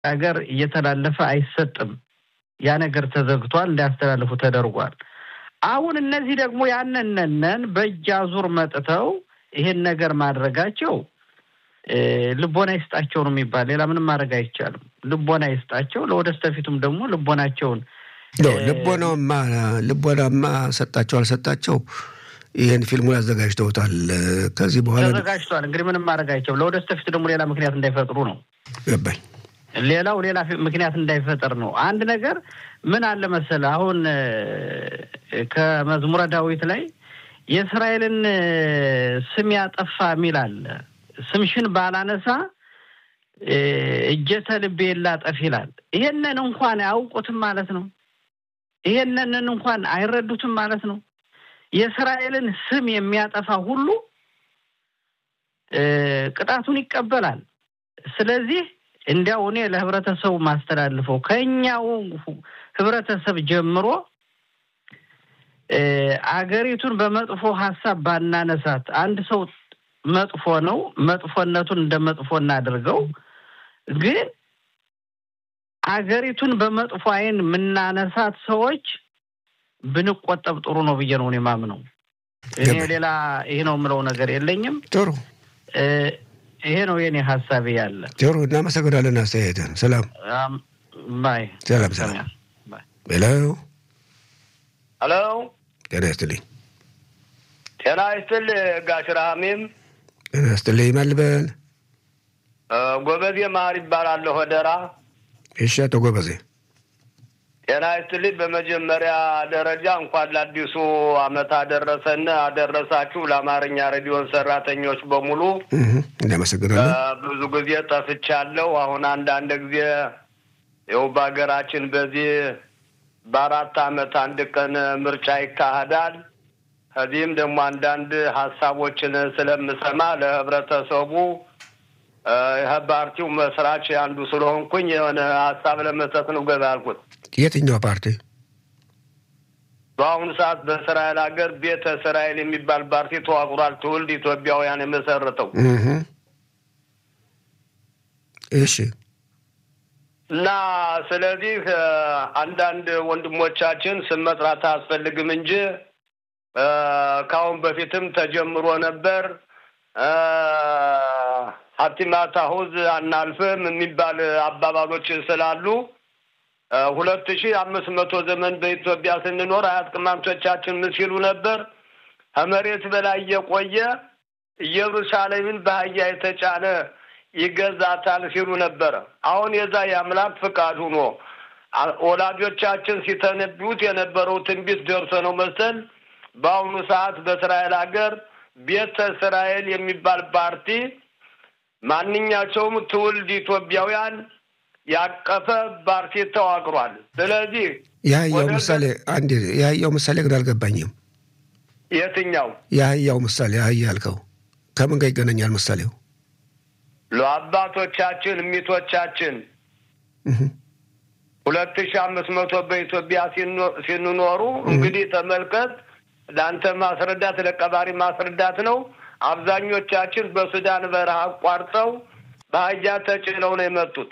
ሀገር እየተላለፈ አይሰጥም። ያ ነገር ተዘግቷል፣ እንዳያስተላልፉ ተደርጓል። አሁን እነዚህ ደግሞ ያነነነን በእጅ አዙር መጥተው ይሄን ነገር ማድረጋቸው ልቦና ይስጣቸው ነው የሚባል። ሌላ ምንም ማድረግ አይቻልም። ልቦና ይስጣቸው። ለወደስተፊቱም ደግሞ ልቦናቸውን ልቦናማ ልቦናማ ሰጣቸው አልሰጣቸው ይህን ፊልሙን አዘጋጅተውታል። ከዚህ በኋላ ተዘጋጅተዋል። እንግዲህ ምንም ማድረግ አይቻልም። ለወደስተፊቱ ደግሞ ሌላ ምክንያት እንዳይፈጥሩ ነው ገባኝ። ሌላው ሌላ ምክንያት እንዳይፈጠር ነው። አንድ ነገር ምን አለ መሰለህ፣ አሁን ከመዝሙረ ዳዊት ላይ የእስራኤልን ስም ያጠፋ የሚል አለ። ስምሽን ባላነሳ እጀተ ልቤ ላጠፍ ይላል። ይሄንን እንኳን አያውቁትም ማለት ነው። ይሄንን እንኳን አይረዱትም ማለት ነው። የእስራኤልን ስም የሚያጠፋ ሁሉ ቅጣቱን ይቀበላል። ስለዚህ እንዲያው እኔ ለህብረተሰቡ ማስተላልፈው ከኛው ህብረተሰብ ጀምሮ አገሪቱን በመጥፎ ሀሳብ ባናነሳት። አንድ ሰው መጥፎ ነው፣ መጥፎነቱን እንደ መጥፎ እናድርገው። ግን አገሪቱን በመጥፎ አይን የምናነሳት ሰዎች ብንቆጠብ ጥሩ ነው ብዬ ነው እኔ የማምነው። እኔ ሌላ ይሄ ነው የምለው ነገር የለኝም። ጥሩ ይሄ ነው የኔ ሀሳቤ ያለ። ጥሩ እናመሰግናለን አስተያየትን። ሰላም ባይ። ሰላም ሰላም። ሄሎ ሄሎ፣ ጤና ይስጥልኝ። ጤና ይስጥል ጋሽ ረሃሚም። ጤና ይስጥልኝ። ማልበል ጎበዜ ማር ይባላለሁ ወደራ። እሺ፣ አቶ ጎበዜ ጤና ይስጥልኝ። በመጀመሪያ ደረጃ እንኳን ለአዲሱ ዓመት አደረሰን አደረሳችሁ። ለአማርኛ ሬዲዮን ሰራተኞች በሙሉ እናመሰግናለን። ብዙ ጊዜ ጠፍቻለሁ። አሁን አንዳንድ ጊዜ ይኸው በሀገራችን በዚህ በአራት ዓመት አንድ ቀን ምርጫ ይካሄዳል። ከዚህም ደግሞ አንዳንድ ሀሳቦችን ስለምሰማ ለህብረተሰቡ ፓርቲው መስራች አንዱ ስለሆንኩኝ የሆነ ሀሳብ ለመስጠት ነው ገባ ያልኩት። የትኛው ፓርቲ? በአሁኑ ሰዓት በእስራኤል ሀገር ቤተ እስራኤል የሚባል ፓርቲ ተዋቅሯል። ትውልድ ኢትዮጵያውያን የመሰረተው እሺ። እና ስለዚህ አንዳንድ ወንድሞቻችን ስም መጥራት አያስፈልግም እንጂ ከአሁን በፊትም ተጀምሮ ነበር። ሀቲማት አሁዝ አናልፍም የሚባል አባባሎች ስላሉ ሁለት ሺህ አምስት መቶ ዘመን በኢትዮጵያ ስንኖር አያት ቅማምቶቻችን ምን ሲሉ ነበር? ከመሬት በላይ የቆየ ኢየሩሳሌምን በአህያ የተጫነ ይገዛታል ሲሉ ነበረ። አሁን የዛ የአምላክ ፍቃድ ሆኖ ወላጆቻችን ሲተነብዩት የነበረው ትንቢት ደርሶ ነው መሰል በአሁኑ ሰዓት በእስራኤል ሀገር ቤተ እስራኤል የሚባል ፓርቲ ማንኛቸውም ትውልድ ኢትዮጵያውያን ያቀፈ ፓርቲ ተዋቅሯል። ስለዚህ የአህያው ምሳሌ አንድ የአህያው ምሳሌ ግን አልገባኝም። የትኛው የአህያው ምሳሌ አህያ ያልከው ከምን ጋር ይገናኛል ምሳሌው? ለአባቶቻችን ሚቶቻችን ሁለት ሺህ አምስት መቶ በኢትዮጵያ ሲንኖሩ እንግዲህ ተመልከት። ለአንተ ማስረዳት ለቀባሪ ማስረዳት ነው። አብዛኞቻችን በሱዳን በረሃ አቋርጠው በአህያ ተጭነው ነው የመጡት።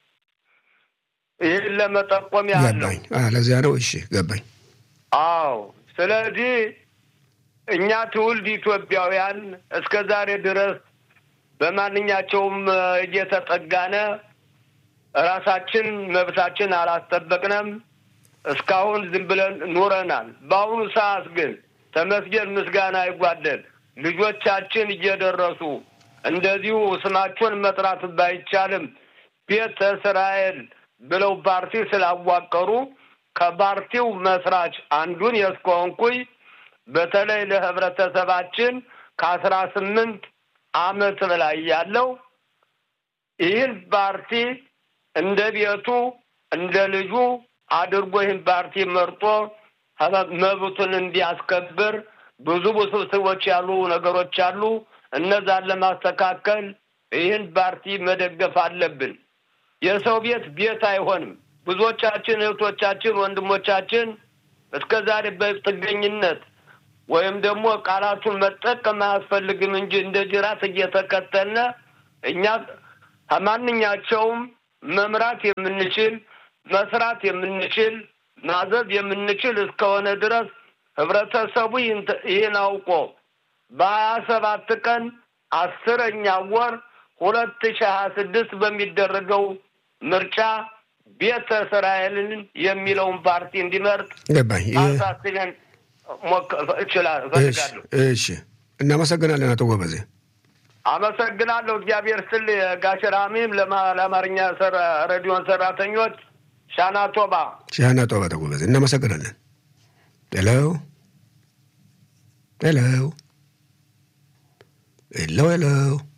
ይህን ለመጠቆም ያህል ነው። ገባኝ። ለዚያ ነው። እሺ ገባኝ። አዎ። ስለዚህ እኛ ትውልድ ኢትዮጵያውያን እስከ ዛሬ ድረስ በማንኛቸውም እየተጠጋነ ራሳችን መብታችን አላስጠበቅንም። እስካሁን ዝም ብለን ኑረናል። በአሁኑ ሰዓት ግን ተመስገን ምስጋና አይጓደል ልጆቻችን እየደረሱ እንደዚሁ ስማቸውን መጥራት ባይቻልም ቤተ እስራኤል ብለው ፓርቲ ስላዋቀሩ ከፓርቲው መስራች አንዱን የስኮንኩኝ በተለይ ለህብረተሰባችን ከአስራ ስምንት አመት በላይ ያለው ይህን ፓርቲ እንደ ቤቱ እንደ ልጁ አድርጎ ይህን ፓርቲ መርጦ መብቱን እንዲያስከብር ብዙ ውስብስቦች ያሉ ነገሮች አሉ። እነዛን ለማስተካከል ይህን ፓርቲ መደገፍ አለብን። የሰው ቤት ቤት አይሆንም። ብዙዎቻችን እህቶቻችን፣ ወንድሞቻችን እስከ ዛሬ በጥገኝነት ወይም ደግሞ ቃላቱን መጠቀም አያስፈልግም እንጂ እንደ ጅራት እየተከተልነ እኛ ከማንኛቸውም መምራት የምንችል መስራት የምንችል ማዘዝ የምንችል እስከሆነ ድረስ ህብረተሰቡ ይህን አውቆ በሀያ ሰባት ቀን አስረኛ ወር ሁለት ሺህ ሀያ ስድስት በሚደረገው ምርጫ ቤተ እስራኤልን የሚለውን ፓርቲ እንዲመርጥ ገባኝ። አሳስበን እችላለሁ እፈልጋለሁ። እሺ፣ እናመሰግናለን አቶ ጎበዜ። አመሰግናለሁ። እግዚአብሔር ስል ጋሸራሚም ለአማርኛ ሬዲዮን ሰራተኞች ሻና ቶባ ሻና ቶባ ተጎበዜ እናመሰግናለን። ሄሎ ሄሎ ሄሎ ሄሎ